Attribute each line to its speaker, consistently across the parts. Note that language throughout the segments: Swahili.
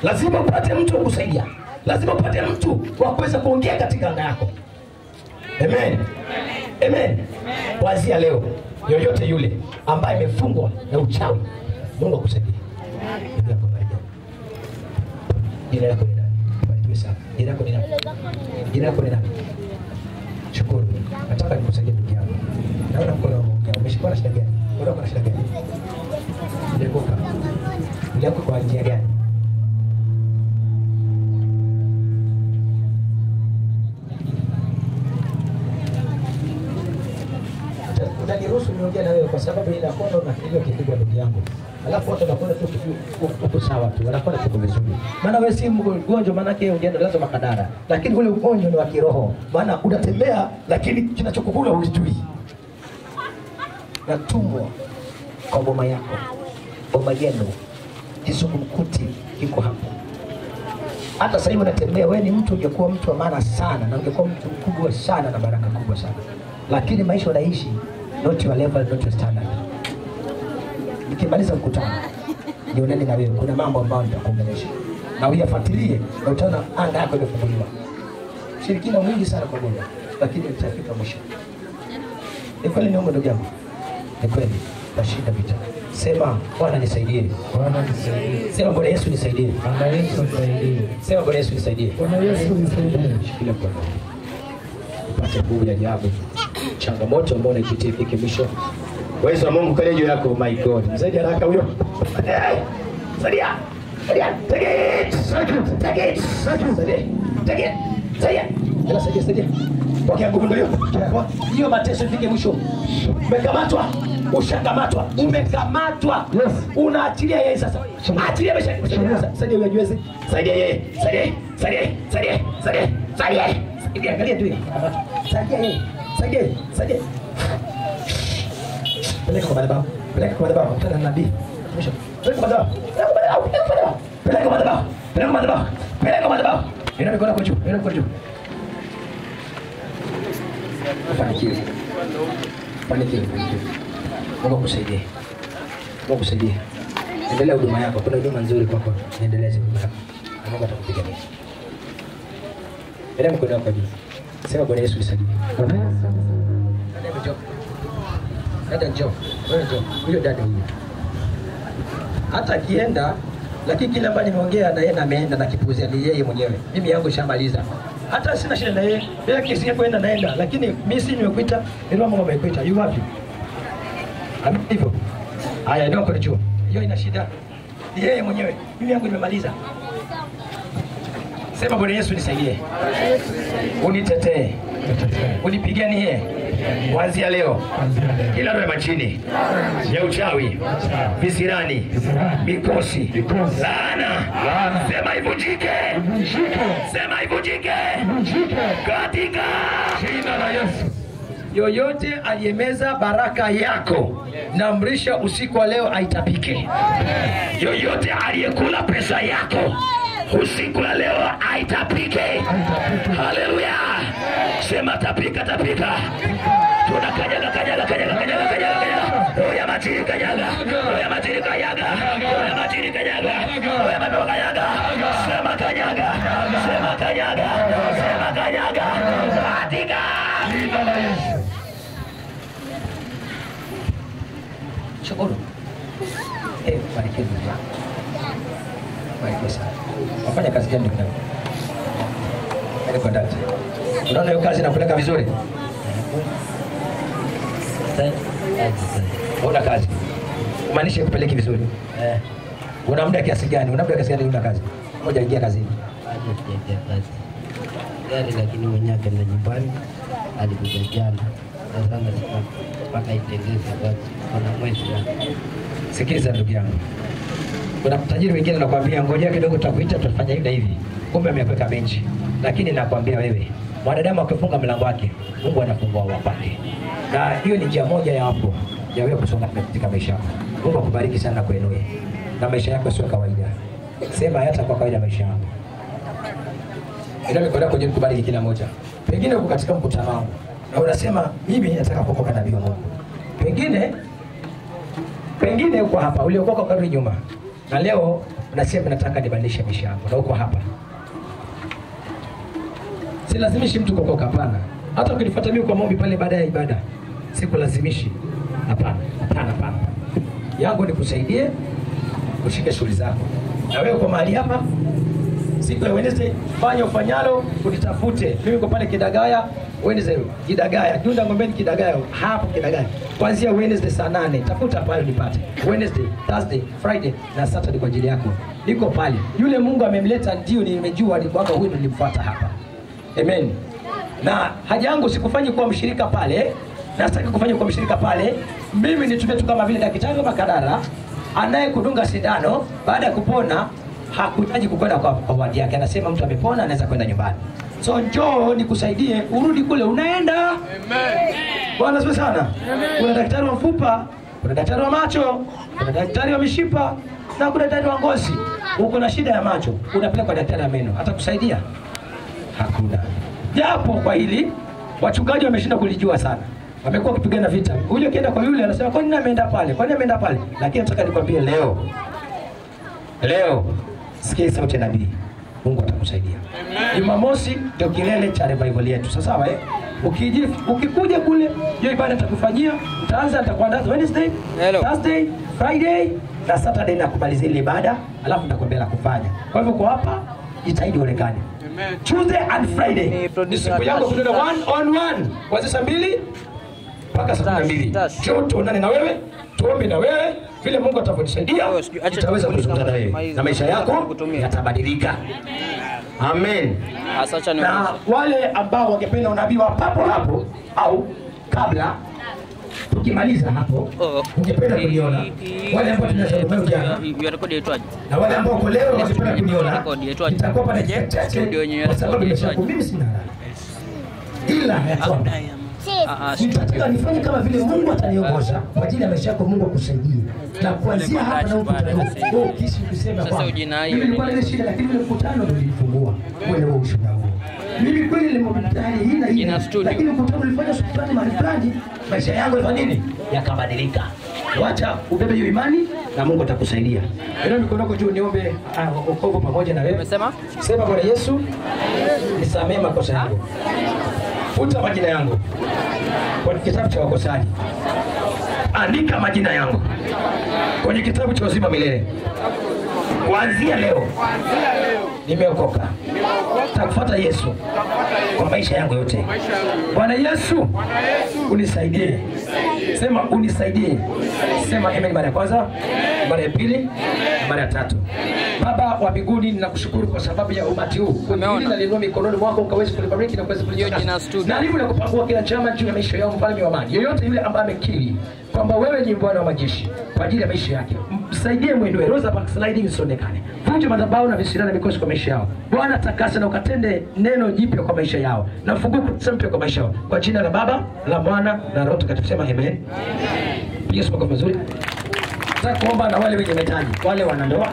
Speaker 1: lazima upate mtu wa kusaidia, lazima upate mtu wa kuweza kuongea katika anga yako. Amen. Amen. Kuanzia leo, yoyote yule ambaye amefungwa na uchawi, Mungu akusaidie. Ndugu yako Maria. Jina lako ni nani? Barikiwe sana. Jina lako ni nani? Jina lako ni nani? Shukuru. Nataka nikusaidie ndugu yangu. Naona mkono wa Mungu. Umeshikwa na shida gani? Unaona kuna shida gani? Ulianguka. Ulianguka kwa njia gani? Uta- utaniruhusu niongee na wewe kwa sababu inakwenda unafikiria ukipigwa ndugu yangu, alafu watu wanakwenda tu ukifi- uko sawa tu, wanakwenda tuko vizuri. Maana wewe si mgonjwa, maanake ungeenda lazima makadara, lakini ule ugonjwa ni wa kiroho, maana unatembea lakini kinachokukula hujui. Natumwa kwa boma yako, boma yenu, kizungumkuti kiko hapo hata sasa hivi unatembea, wewe ni mtu, ungekuwa mtu wa maana sana na ungekuwa mtu mkubwa sana na baraka kubwa sana, lakini maisha unaishi not your level, not your standard. Nikimaliza mkutano nionane na wewe, kuna mambo ambayo nitakuongelesha na uyafuatilie, na utaona anga yako imefunguliwa. Shirikina mwingi sana kwa Mungu, lakini utafika mwisho. Ni kweli niombe ndugu yangu, ni kweli tashinda vita. Sema Bwana nisaidie,
Speaker 2: Bwana nisaidie.
Speaker 1: sema Bwana Yesu nisaidie,
Speaker 2: Bwana Yesu nisaidie.
Speaker 1: sema Bwana Yesu nisaidie.
Speaker 2: Bwana Yesu nisaidie.
Speaker 1: Shikilia mkono upate nguvu ya ajabu. Changamoto ambayo unaipitia ifike mwisho. Uwezo wa Mungu kale juu yako. My God, msaidi haraka huyo. Eh, Saidia, saidia, take it, take it, saidia, take it, saidia, Ela, saidia, saidia. Pokea nguvu ndio hiyo. Hiyo mateso ifike mwisho. Umekamatwa, ushakamatwa, umekamatwa.
Speaker 2: Yes.
Speaker 1: Unaachilia yeye sasa. Achilia maisha. Saidia huyo ajueze. Saidia yeye, saidia, yeye, saidia, yeye, saidia, yeye, saidia, saidia. yeye. Saidia, angalia tu yeye. Saidia yeye, saidia, yeye, saidia. Peleka kwa madhabahu. Peleka kwa madhabahu. Kutana na nabii. Mwisho. Peleka kwa madhabahu. Peleka kwa madhabahu. Peleka kwa madhabahu. Peleka kwa madhabahu. Peleka kwa madhabahu. Inua mikono yako juu. Inua mikono juu. Fanikiwe. Fanikiwe. Fanikiwe. Mungu akusaidie. Mungu akusaidie. Endelea huduma yako. Kuna huduma nzuri kwako. Niendeleze huduma yako. Na Mungu atakupigania. Inua mikono yako juu. Sema Bwana Yesu nisaidie.
Speaker 2: Bwana Yesu
Speaker 1: Dada njoo. Dada njoo. Wewe njoo. Huyo dada huyo. Hata akienda lakini kile ambacho nimeongea na yeye na ameenda na kipuuzia ni yeye mwenyewe. Mimi yangu ishamaliza. Hata sina shida na yeye. Bila kesi kwenda naenda lakini mimi si nimekuita, ndio Mungu amekuita. Yu wapi? Ami hivyo. Haya ndio kwa juu. Hiyo ina shida. Ni yeye mwenyewe. Mimi yangu nimemaliza. Sema Bwana Yesu nisaidie. Unitetee. Unipiganie kuanzia leo kila roho ya machini ya uchawi, visirani, mikosi, laana, sema ivunjike, sema ivunjike katika jina la Yesu. Yoyote aliyemeza baraka yako, naamrisha usiku wa leo aitapike. Yoyote aliyekula pesa yako usiku wa leo aitapike. Haleluya! Sema tapika, tapika. Tuna kanyaga, kanyaga, kanyaga, kanyaga, kanyaga, kanyaga. Roho ya matiri kanyaga, roho ya matiri kanyaga, roho ya matiri kanyaga, roho ya mapepo kanyaga. Sema kanyaga, sema kanyaga, sema kanyaga. Katika jina la Yesu. Shukuru. Eh, barikiwe ndugu yangu. Barikiwe sana. Wafanya kazi gani ndugu yangu? Yaani kwa dada. Unaona hiyo kazi inakupeleka vizuri? Una kazi. Umaanisha kupeleki vizuri.
Speaker 3: Eh,
Speaker 1: Una muda kiasi gani? Una muda kiasi gani una kazi? Moja ingia kazini.
Speaker 3: bado sijaingia kazi gari, lakini mwenyewe akaenda nyumbani, alikuja jana na sana sasa mpaka itengeze kazi kuna mwezi na
Speaker 1: Sikiliza ndugu yangu. Kuna mtajiri mwingine anakuambia ngojea kidogo tutakuita tutafanya hivi na hivi. Kumbe amekweka benchi. Lakini nakwambia wewe, mwanadamu akifunga mlango wake, Mungu anafungua wa kwake. Na hiyo ni njia moja ya hapo ya wewe kusonga mbele katika maisha yako. Mungu akubariki sana na kuinue. Na maisha yako sio kawaida. Sema hata kwa kawaida maisha yako. Ndio mikono yako jeni kubariki kila moja. Pengine uko katika mkutano wangu na unasema mimi nataka kuokoka nabii wa Mungu. Pengine pengine uko hapa uliokoka ukarudi nyuma, na leo unasema nataka nibadilishe maisha yangu, na uko hapa. Silazimishi mtu kuokoka, hapana. Hata ukinifuata mimi kwa maombi pale baada ya ibada, sikulazimishi, hapana, hapana, hapana. Yangu ni kusaidie ushike shughuli zako, na wewe kwa mahali hapa siku ya Wednesday fanya ufanyalo, unitafute mimi. Kwa pale Kidagaya Wednesday, Kidagaya Junda Ngombeni, Kidagaya hapo Kidagaya, kuanzia Wednesday saa nane tafuta pale nipate. Wednesday, Thursday, Friday na Saturday kwa ajili yako, niko pale. Yule Mungu amemleta, ndio nimejua ni kwamba huyu nilimfuata hapa. Amen. Na haja yangu sikufanyi kuwa mshirika pale, na sitaki kufanya kuwa mshirika pale. Mimi nitumie tu kama vile daktari wa Makadara anayekudunga sindano baada ya kupona hakuhitaji kukwenda kwa, kwa wadi yake. Anasema mtu amepona anaweza kwenda nyumbani. So njoo nikusaidie urudi kule unaenda. Bwana asifiwe sana. Kuna daktari wa mfupa, kuna daktari wa macho, kuna daktari wa mishipa na kuna daktari wa ngozi. Uko na shida ya macho, unapeleka kwa daktari wa meno, atakusaidia? Hakuna. Japo kwa hili wachungaji wameshinda kulijua sana, wamekuwa wakipigana vita. Huyo akienda kwa yule anasema kwa nini ameenda pale, kwa nini ameenda pale? Lakini nataka nikwambie leo, leo sikia sauti ya nabii, Mungu atakusaidia. Jumamosi ndio kilele cha revival yetu, sawa sawa eh? Ukiji, ukikuja kule hiyo ibada nitakufanyia, utaanza nitakuandaa Wednesday,
Speaker 4: Hello.
Speaker 1: Thursday, Friday na Saturday na kumalizia ile ibada, alafu nitakwambia la kufanya. Kwa hivyo kwa hapa jitahidi uonekane. Tuesday and Friday
Speaker 4: Ni
Speaker 1: ni
Speaker 4: producer
Speaker 1: siku yangu
Speaker 4: Tash,
Speaker 1: tunaenda
Speaker 4: Tash.
Speaker 1: one on one kuanzia saa mbili mpaka saa kumi na
Speaker 4: Tash,
Speaker 1: mbili.
Speaker 4: Tash.
Speaker 1: Njoo tuonane na wewe, tuombe na wewe, vile Mungu atavyonisaidia
Speaker 4: Wewe sijui- acha
Speaker 1: nitaweza
Speaker 4: tukuulize
Speaker 1: kuzungumza na
Speaker 4: kama
Speaker 1: wewe
Speaker 4: hizi
Speaker 1: na maisha
Speaker 4: namba
Speaker 1: yako
Speaker 4: kutumia.
Speaker 1: yatabadilika. Amen.
Speaker 4: Sasa acha
Speaker 1: Na
Speaker 4: niulize.
Speaker 1: wale ambao wangependa unabii wa papo hapo au kabla tukimaliza hapo,
Speaker 4: Oh.
Speaker 1: ungependa kuniona wale ambao tunazungumza jana
Speaker 4: Hiyo rekodi yaitwaje?
Speaker 1: na wale ambao kwa leo wangependa kuniona,
Speaker 4: Rekodi yaitwaje?
Speaker 1: nitakuwa pale dakika chache
Speaker 4: Studio yenyewe
Speaker 1: kwa sababu
Speaker 4: rekodi
Speaker 1: nimesema
Speaker 4: yaitwaje?
Speaker 1: mimi sina haraka, ila ya kwamba
Speaker 4: Ah, ah,
Speaker 1: nitataka nifanye kama vile Mungu ataniongoza kwa ajili ya maisha yako, Mungu akusaidie. Na kuanzia hapa na ukutano huu, kisi kusema
Speaker 4: Sasa
Speaker 1: kwamba
Speaker 4: ujina hiyo
Speaker 1: mimi nilikuwa na ile shida, lakini ule mkutano ndio ulifungua ule wa ushuhuda huo. Mimi kweli nilimwambia hali hii na hii,
Speaker 4: Ina studio.
Speaker 1: lakini mkutano ulifanya shukrani mahali fulani, maisha yangu yalifanya nini? Yakabadilika. Wacha ubebe hiyo imani na Mungu atakusaidia. Ndio mikono yako juu, niombe ah, wokovu pamoja na wewe.
Speaker 4: Umesema?
Speaker 1: Sema Bwana Yesu, nisamee makosa yangu, futa majina yangu kwenye kitabu cha wakosaji, andika majina yangu kwenye kitabu cha uzima milele. Kuanzia leo nimeokoka, takufuata Yesu kwa maisha yangu yote. Bwana Yesu, unisaidie. Sema unisaidie. Sema amen mara ya kwanza, mara ya pili, mara ya tatu. Baba wa mbinguni, ninakushukuru kwa sababu ya umati huu. Kundi hili nalinua mikononi mwako ukaweze kulibariki na kuweza
Speaker 4: Hiyo jina
Speaker 1: kulitakasa.
Speaker 4: studio.
Speaker 1: Na hivyo nakupangua kila chama juu ya maisha yao, mfalme wa amani. Yoyote yule ambaye amekiri kwamba wewe ni Bwana wa majeshi kwa ajili ya maisha yake, msaidie mwendo roza backsliding isionekane. Vunja madhabahu na visirani na mikosi kwa maisha yao. Bwana takasa na ukatende neno jipya kwa maisha yao na ufungue kurasa mpya kwa maisha yao, kwa jina la Baba la Mwana na Roho Mtakatifu. Sema amen. Piga Yesu makofi mazuri. Nataka kuomba na wale wenye mahitaji, wale wanandoa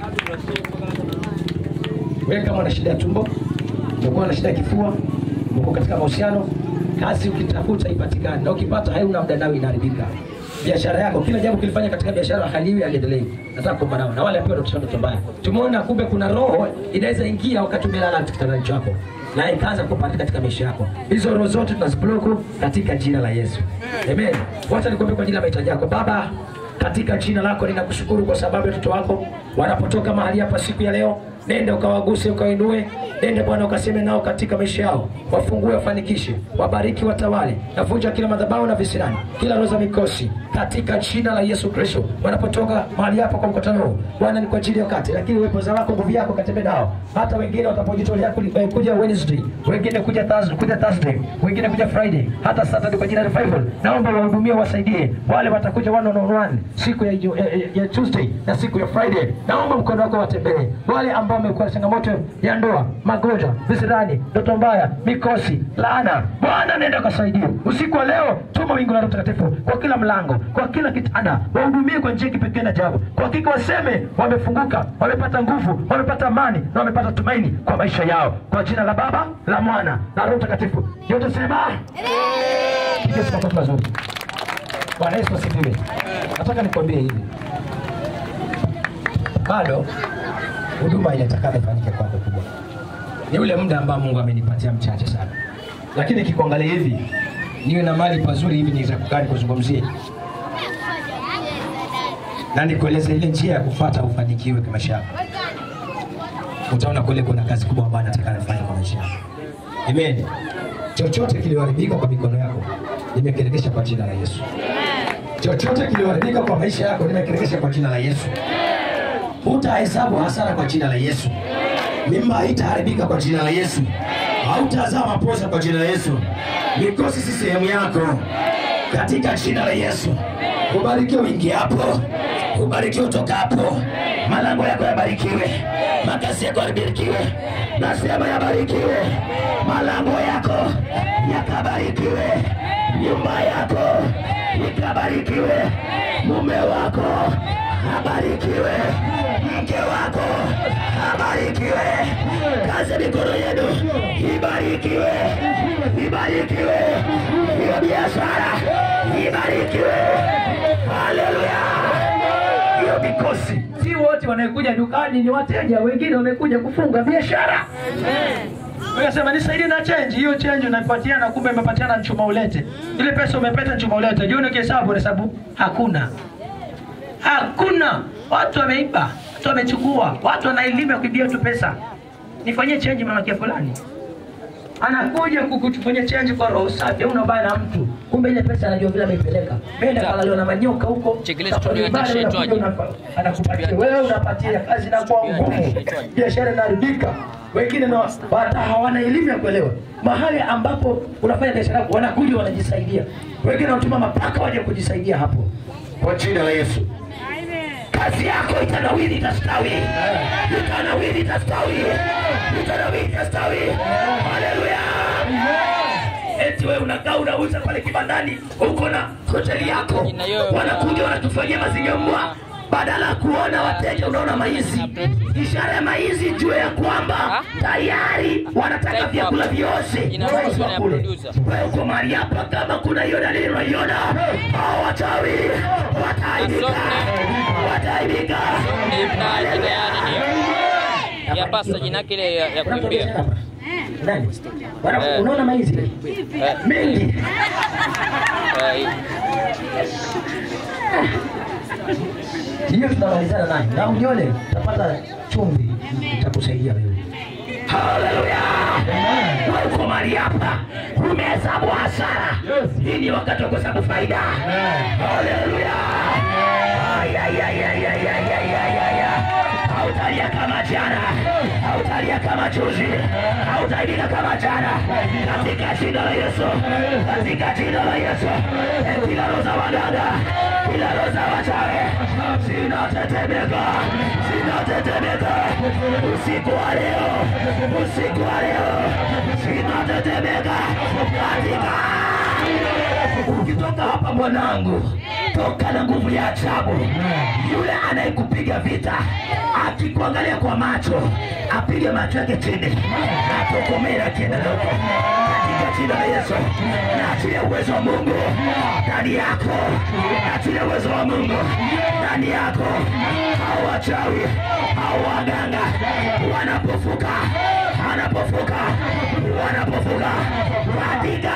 Speaker 1: wewe kama una shida ya tumbo, umekuwa na shida ya kifua, uko katika mahusiano, kazi ukitafuta ipatikane, na ukipata hauna muda nayo inaharibika. Biashara yako, kila jambo kilifanya katika biashara haliwi aliendelee. Nataka kuomba nao na wale ambao wanatusha ndoto mbaya. Tumeona kumbe kuna roho inaweza ingia wakati umelala kitandani chako na ikaanza kupanda katika maisha yako. Hizo roho zote tunazibloku katika jina la Yesu. Amen. Wacha nikwambie kwa ajili ya mahitaji yako. Baba, katika jina lako ninakushukuru kwa sababu ya watoto wako wanapotoka mahali hapa siku ya leo. Nenda ukawaguse, ukawainue. Nenda Bwana ukaseme nao katika maisha yao, wafungue, wafanikishe, wabariki, watawale. Navunja kila madhabahu na visirani, kila roho za mikosi katika jina la Yesu Kristo. Wanapotoka mahali hapa kwa mkutano huu, Bwana ni kwa ajili ya wakati, lakini uwepo za wako, nguvu yako katembee nao, hata wengine watapojitolea kuli- eh, kuja Wednesday, wengine kuja Thursday, kuja Thursday, wengine kuja Friday, hata Saturday kwa jina la revival. Naomba wahudumie, wasaidie wale watakuja one on one siku ya, Ijumaa- ya, ya, ya Tuesday na siku ya Friday. Naomba mkono wako watembee wale ambao wamekuwa na changamoto ya ndoa, magonjwa, visirani, ndoto mbaya, mikosi, laana. Bwana nenda kasaidie usiku wa leo. Tuma wingu la Roho Mtakatifu kwa kila mlango, kwa kila kitanda, wahudumie kwa njia ya kipekee na ajabu. Kwa hakika waseme wamefunguka, wamepata nguvu, wamepata amani na wamepata tumaini kwa maisha yao, kwa jina la Baba, la Mwana na Roho Mtakatifu. Yote sema piga makofi mazuri. Bwana Yesu asifiwe. Nataka nikwambie hivi, bado huduma inatakana ifanyike kwako kubwa. Ni ule muda ambao Mungu amenipatia mchache sana, lakini kikuangalia hivi niwe na mali pazuri hivi niweza kukaa nikuzungumzie na nikueleze ile njia ya kufuata ufanikiwe kwa maisha yako. Utaona kule kuna kazi kubwa ambayo nataka nifanye kwa maisha yako. Amen. Chochote kilioharibika kwa mikono yako nimekirekesha kwa jina la Yesu. Chochote kilioharibika kwa maisha yako nimekirekesha kwa jina la Yesu. Hutahesabu hasara kwa jina la Yesu. Mimba haitaharibika kwa jina la Yesu. Hautazaa maposa kwa jina la Yesu. Mikosi si sehemu yako katika jina la Yesu. Ubarikiwe uingiapo, ubarikiwe utokapo, malango yako yabarikiwe, makazi yako yabarikiwe, nasema yabarikiwe, malango yako yakabarikiwe, nyumba yako ikabarikiwe, mume wako abarikiwe, mke wako abarikiwe, kazi ya mikono yenu ibarikiwe, ibarikiwe, hiyo biashara ibarikiwe. Haleluya! Hiyo mikosi, si wote wanaekuja dukani ni wateja, wengine wamekuja kufunga biashara. Unasema nisaidie na change. Hiyo change unaipatia na kumbe umepatiana nchuma ulete. Ile pesa umepata nchuma ulete. Jioni kihesabu hesabu hakuna. Hakuna. Watu wameiba, watu wamechukua, watu wanailima kuibia tu pesa. Nifanyie change mama kia fulani. Anakuja kukufanyia change kwa roho safi, hauna ubaya na mtu. Kumbe ile pesa anajua vile ameipeleka. Nenda kalaliwa na manyoka huko.
Speaker 4: Chekelea
Speaker 1: Sasa
Speaker 4: studio
Speaker 1: ibada
Speaker 4: yake
Speaker 1: unakuja
Speaker 4: shaitwaje?
Speaker 1: unapa- Anakupatia wewe unapatia kazi na kwa ngumu. Biashara inaharibika. Wengine na hata hawana elimu ya kuelewa. Mahali ambapo unafanya biashara yako wanakuja wanajisaidia. Wengine wanatuma mapaka waje kujisaidia hapo. Kwa jina la Yesu. Kazi yako itanawiri itastawi. Itanawiri itastawi. Itanawiri itastawi. Haleluya. Eti wewe unakaa unauza pale kibandani, uko na hoteli yako, wanakuja wanatufanyia mazinyambwa badala ya kuona wateja unaona maizi. Ishara ya maizi jue ya kwamba tayari wanataka vyakula vyose Maizi wa kule. Wewe uko mahali hapa, kama kuna hiyo dalili unaiona, hao wachawi wataaibika, wataaibika.
Speaker 4: ya pasta jina yake ile ya, ya kuimbia
Speaker 1: Nani? Wana-
Speaker 4: Eh.
Speaker 1: Unaona maizi
Speaker 4: Eh.
Speaker 1: mengi
Speaker 4: Eh,
Speaker 1: hiyo tunamalizana nayo na ujione utapata chumvi itakusaidia wewe. Haleluya! Wewe uko mahali hapa umehesabu hasara, hii ni wakati wa kuhesabu faida. Haleluya! Ay, ay, ay, ay, ay, ay, ay, ay, ay, ay. Hautalia kama jana, hautalia kama juzi, hautaibika kama jana, katika jina la Yesu, katika jina la Yesu. Eh, Kila roho za waganga, kila roho za wachawi zinatetemeka, zinatetemeka usiku wa leo, usiku wa leo zinatetemeka katika ukitoka hapa mwanangu, toka na nguvu ya ajabu. Yule anayekupiga vita akikuangalia kwa macho, apige macho yake chini, atokomee na kiendeleko katika jina la Yesu. Naachilia uwezo wa Mungu ndani yako, naachilia uwezo wa Mungu ndani yako. Hao wachawi, hao waganga wanapofuka, wanapofuka, wanapofuka katika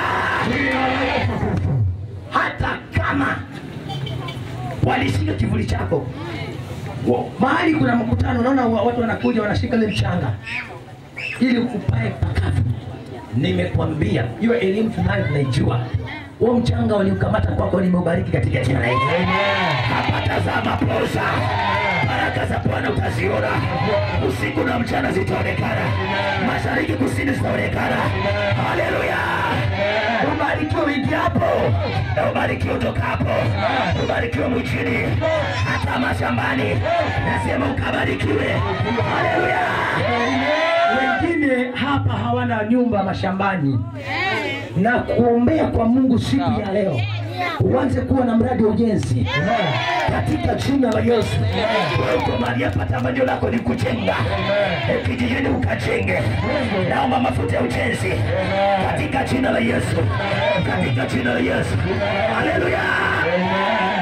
Speaker 1: hata kama walishika kivuli chako Wa- mahali kuna mkutano, unaona wa- watu wanakuja wanashika ile mchanga ili upae pakavu. Nimekwambia hiyo elimu tunayo, tunaijua. Huo mchanga waliukamata kwako, nimeubariki katika jina la Yesu. Hapa tazama poza, baraka za Bwana utaziona usiku na mchana, zitaonekana mashariki, kusini, zitaonekana. Haleluya! Ubarikiwe uingiapo na ubarikiwe utokapo, ubarikiwe mjini, hata mashambani, nasema ukabarikiwe. Haleluya! Wengine hapa hawana nyumba mashambani, na kuombea kwa Mungu siku ya leo uanze kuwa na mradi wa ujenzi katika jina la Yesu. Wewe uko mahali hapa, tamanio lako ni kujenga Eh, kijijini, ukajenge. Naomba mafuta ya ujenzi katika jina la Yesu, katika jina la Yesu. Haleluya!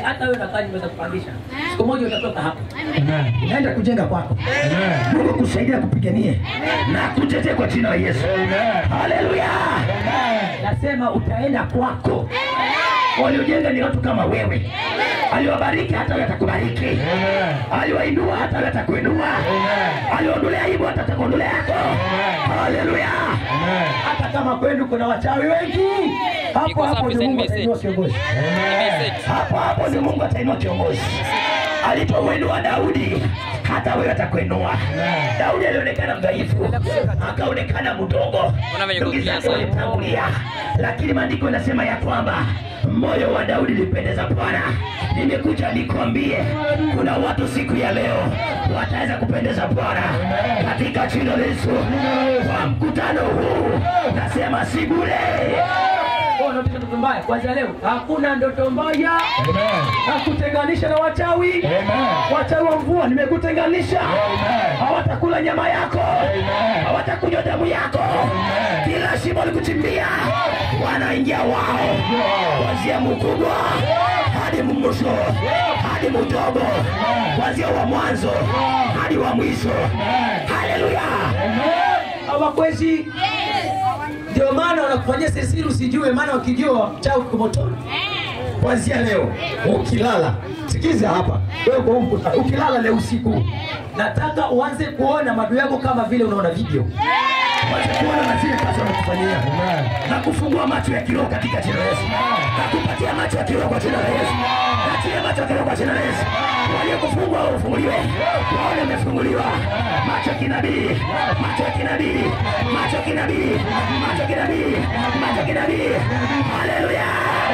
Speaker 5: hata wewe nadhani unaweza kupangisha. Siku moja utatoka hapo.
Speaker 2: Amen.
Speaker 1: unaenda kujenga kwako.
Speaker 2: Amen.
Speaker 1: Mungu kusaidia kupiganie na kutetea kwa jina la Yesu.
Speaker 2: Amen.
Speaker 1: Haleluya! Nasema utaenda kwako. Waliojenga ni watu kama wewe. Aliwabariki hata wewe atakubariki.
Speaker 2: Amen.
Speaker 1: Aliwainua hata wewe atakuinua. Aliondolea aibu hata atakuondolea yako. Haleluya!
Speaker 2: Amen.
Speaker 1: Hata kama kwenu kuna wachawi wengi, hapo
Speaker 4: Iko
Speaker 1: hapo
Speaker 4: safi,
Speaker 1: ni
Speaker 4: send
Speaker 1: Mungu
Speaker 4: message.
Speaker 1: atainua kiongozi.
Speaker 4: Message.
Speaker 1: Hapo hapo ni Mungu atainua kiongozi. Alipomuinua Daudi, hata wewe atakuinua. Daudi alionekana mdhaifu, akaonekana mdogo,
Speaker 4: Kuna venye
Speaker 1: ndugu
Speaker 4: kukimbia
Speaker 1: zake
Speaker 4: sana.
Speaker 1: walimtangulia, lakini maandiko yanasema ya kwamba moyo wa Daudi ulipendeza Bwana. Nimekuja nikwambie, kuna watu siku ya leo wataweza kupendeza Bwana katika jina la Yesu. Kwa mkutano huu nasema si bure.
Speaker 5: Wewe unapiga ndoto mbaya. Kwanza leo hakuna ndoto mbaya.
Speaker 2: Amen.
Speaker 1: Nakutenganisha na wachawi.
Speaker 2: Amen.
Speaker 1: Wachawi wa mvua nimekutenganisha.
Speaker 2: Amen.
Speaker 1: Hawatakula nyama yako,
Speaker 2: Amen.
Speaker 1: hawatakunywa damu yako. Kila shimo likuchimbia, wanaingia wao, kuanzia mkubwa hadi mwisho, hadi mdogo, kuanzia wa mwanzo hadi wa mwisho. Haleluya!
Speaker 5: Hawakwezi. Ndio maana wanakufanyia siri usijue, maana wakijua chao kiko motoni.
Speaker 1: Kuanzia leo ukilala, sikiza hapa wewe, kwa huu mkutano, ukilala leo usiku
Speaker 5: Nataka uanze kuona maadui yako kama vile unaona video.
Speaker 1: Wacha kuona na zile kazi wanakufanyia
Speaker 2: Amen.
Speaker 1: na kufungua macho ya kiroho katika jina la Yesu, na kupatia macho ya kiroho kwa jina la Yesu, na tia macho ya kiroho kwa jina la Yesu. Waliokufungwa wafunguliwe, waone wamefunguliwa. Macho ya kinabii, macho ya kinabii, macho ya kinabii, macho ya kinabii, macho ya kinabii. Haleluya!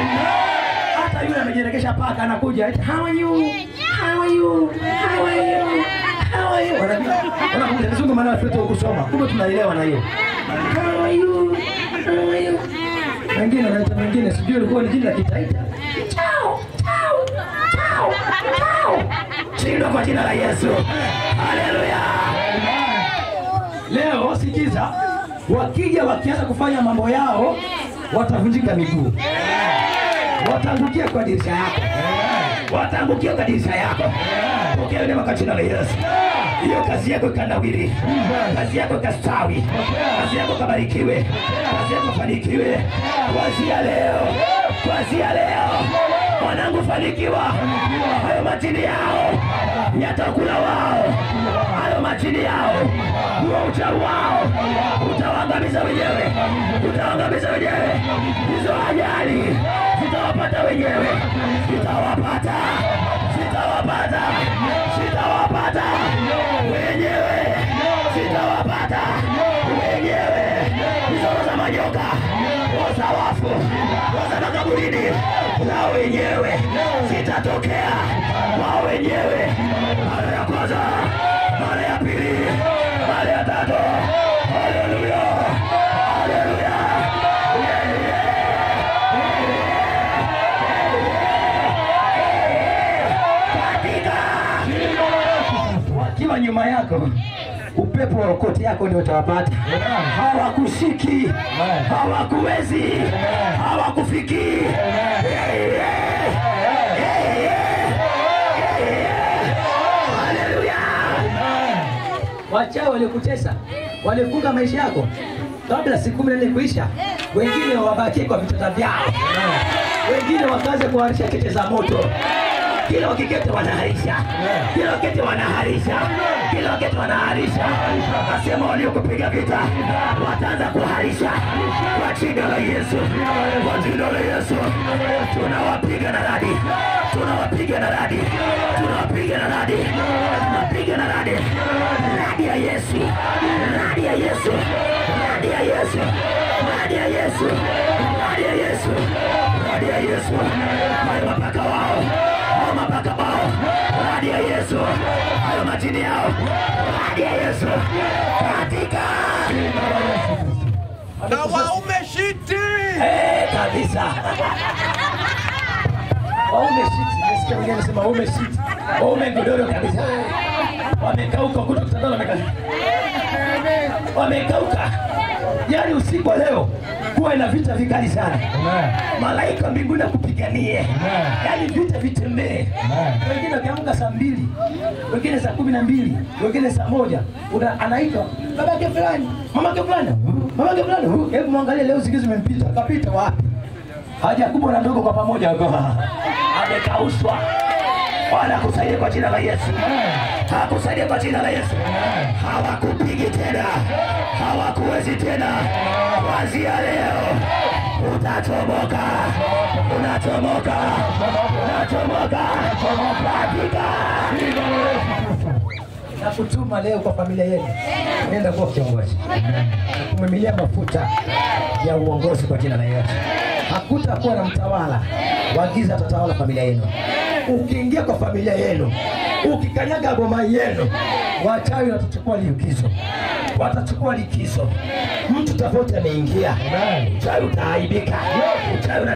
Speaker 1: Hata yule amejirekesha paka anakuja, eti, how are you? How are you? How are you? How are you? Wanajua, wanakuja kizungu maana watoto kusoma. Kumbe tunaelewa na hiyo. How are you? How are you? Wengine wanaita wengine sijui ilikuwa ni jina la Kitaita. Chao, chao, chao, chao. Shindwa kwa jina la Yesu. Haleluya. Leo sikiza, wakija wakianza kufanya mambo yao watavunjika miguu wataangukia kwa dirisha yako, wataangukia kwa dirisha yako. Pokea neema kwa jina la Yesu. Hiyo kazi yako ikanawiri, kazi yako ikastawi, kazi yako ikabarikiwe, kazi yako ifanikiwe kuanzia leo, kuanzia leo. Mwanangu, fanikiwa. Hayo majini yao yatakula wao, hayo majini yao, huo uchawi wao utawaangamiza wenyewe, utawaangamiza wenyewe. Hizo ajali zitawapata wenyewe, zitawapata, zitawapata, zitawapata wenyewe, zitawapata wenyewe. Hizo roho za majoka, roho za wafu, roho za makaburini, na wenyewe zitatokea wao wenyewe. Mara ya kwanza, mara ya pili, mara ya tatu. Haleluya, haleluya. katika wakiwa nyuma yako upepo wa okoti yako ndio utawapata. Hawakushiki, hawakuwezi, hawakufikii. Haleluya!
Speaker 5: Wachawi waliokutesa walifunga maisha yako kabla siku kumi na nne kuisha, wengine wabakie kwa vitanda vyao, wengine wakaanza kuharisha cheche za moto.
Speaker 1: Kila wakiketi wanaharisha, kila wakati wanaharisha, kila wakati wanaharisha. Nasema waliokupiga vita wataanza kuharisha kwa jina la Yesu, kwa jina la Yesu. Tunawapiga na radi, tunawapiga na radi, tunawapiga na radi, tunapiga na radi, radi ya Yesu, radi ya Yesu, radi ya Yesu, radi ya Yesu, radi ya Yesu, radi ya Yesu, hayo mapaka wao hao mapaka wao, radi ya Yesu, hayo majini yao, radi ya Yesu, katika
Speaker 6: na waume shiti
Speaker 1: Eh, kabisa.
Speaker 5: Waume shiti, nasikia wengine wanasema waume shiti.
Speaker 1: Waume godoro kabisa, wamekauka kuto kitandani, wamekauka, wamekauka.
Speaker 5: yaani usiku wa leo kuwe na vita vikali sana
Speaker 2: Amen.
Speaker 5: malaika mbinguni akupiganie
Speaker 2: Amen.
Speaker 5: yaani vita vitembee
Speaker 2: Amen.
Speaker 5: wengine wakiamka saa mbili wengine saa kumi na mbili wengine saa moja Una- anaitwa babake fulani mamake fulani mamake fulani Hu, hebu mwangalie leo siku zimempita kapita wapi haja kubwa na ndogo kwa pamoja wako amekaushwa Bwana akusaidie kwa jina la Yesu. Akusaidie kwa jina la Yesu. Hawakupigi tena, hawakuwezi tena. Kuanzia leo utachomoka, unachomoka, unachomoka katika na kutuma leo kwa familia yenu, nenda kuwa kiongozi, kumimilia mafuta ya uongozi kwa jina la Yesu. Hakutakuwa na mtawala wa giza atatawala familia yenu. Ukiingia kwa familia yenu, ukikanyaga boma yenu, wachawi watachukua likizo, watachukua likizo. Mtu tofauti ameingia, uchawi utaaibika, uchawi una